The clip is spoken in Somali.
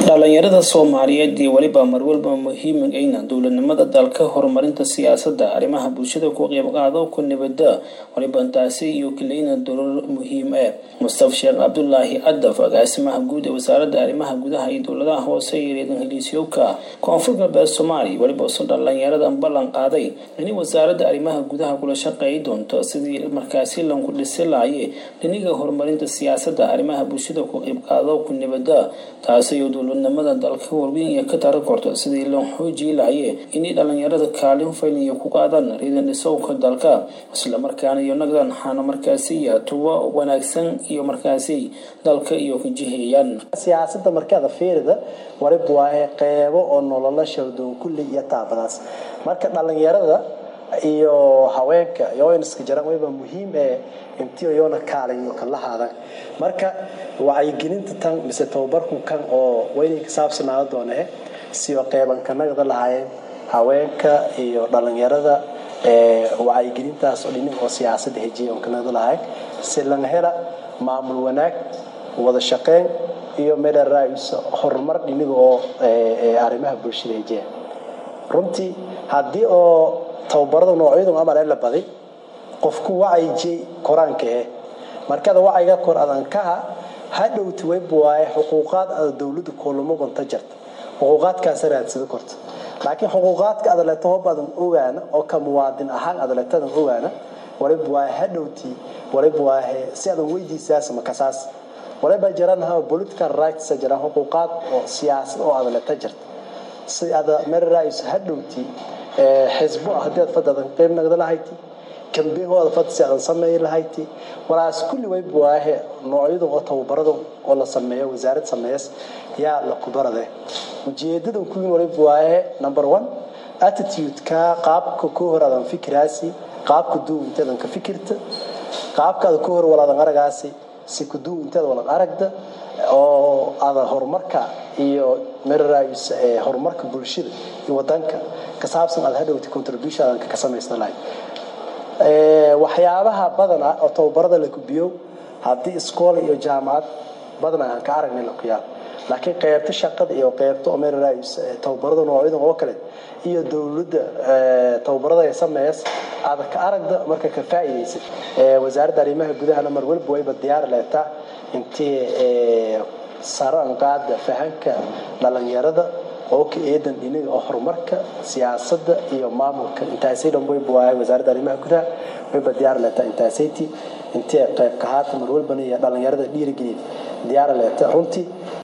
dhalinyarada soomaaliyeed iyo weliba marwalba muhiim ayna dowladnimada dalka horumarinta siyaasada arrimaha bulshada ku qeybqaado ku nabada waliba intaasi iyo kaleyna dowlad muhiim ah mustafa sheekh cabdulaahi cadaf agaasimaha guud ee wasaarada arrimaha gudaha iyo dowladaha hoose ee reedan heliisyowka koonfur galbeed soomaaliya weliba usu dhalinyarada ballan qaaday inay wasaarada arrimaha gudaha kula shaqeey doonto sidii markaasi lanku dhisi laaye dhiniga horumarinta siyaasada arrimaha bulshada ku qeybqaado ku nabada taasi dowladnimada dalka warweyn ee ka tara korto sidii loo xoojii lahaye inay dhalinyarada kaalin fayliya ku qaadaan riidan dhisowka dalka islamarkaana iyo nagdan xaana markaasi tuwo wanaagsan iyo markaasi dalka iyo ka jiheeyaan siyaasada markada fiirida waliba waa qeybo oo nolola shardoon kulli iyo taabadaas marka dhalinyarada iyo haweenka yoyniska jaran wayba muhiim ee intii yoona kaalayo kala haadan marka wacyigelinta tan mise tababarku kan oo weynay ka saabsanaado doone siyo qeybanka nagda lahaayeen haweenka iyo dhalinyarada wacyigelintaas oo dhinin oo siyaasada hejiya on ka nagda lahayn si laga hela maamul wanaag wada shaqeyn iyo meelaraais horumar dhiniga oo arrimaha bulshada hejiya runtii haddii oo tababarada noocyadu amal la baday qofku wacayjay koraanka eh markada wacyiga kor adankaha hadhowti wayb waaye xuquuqaad ada dowlada koolamo gonta jarta xuquuqaadkaasa raadsada korta laakiin xuquuqaadka adaleeto hob adan ogaana oo ka muwaadin ahaan adaleetadan ogaana walib waaye hadhowti walib waaye si adan weydiisaas makasaas waliba jiranaha political rights jiraan xuquuqaad oo siyaasad oo adaleeta jirta si ada merarais hadhowti xisbo haddii aad fadadan qeyb nagda lahayti kambeehooda fad si adan sameey lahayti walaas kulli wayb waahe noocyadu oo tababarada oo la sameeyo wasaarad sameeyas yaa la kubarade ujeedada kuwiin waliba waahe number one attitude-ka qaabka ku hor adan fikiraasi qaabka duu inteedan ka fikirta qaabkaada ku hor walaadan aragaasi si ku duu inteeda walan aragda oo ada horumarka iyo merarais horumarka bulshada iyo wadanka ka saabsan aad hadhowti contribution adan ka samaysan lahayd waxyaabaha badana oo tababarada la gubiyo haddii iskool iyo jaamacad badana aan ka aragnay lakuyaal laakiin qeybta shaqada iyo qeybta oo merarais tababarada noocyada oo kale iyo dowladda tababarada ay sameeyas aad ka aragda marka ka faa'iidaysid wasaaradda arrimaha gudahana mar walba wayba diyaar leetaa intii saran qaada fahanka dhalinyarada oo ka eedan dhinaga oo horumarka siyaasadda iyo maamulka intaasay dhan wayba waaye wasaaradda arrimaha gudaha wayba diyaar leetaa intaasayti intee qeyb ka haata mar walbana iyo dhalinyarada dhiirigeliya diyaar leeta runtii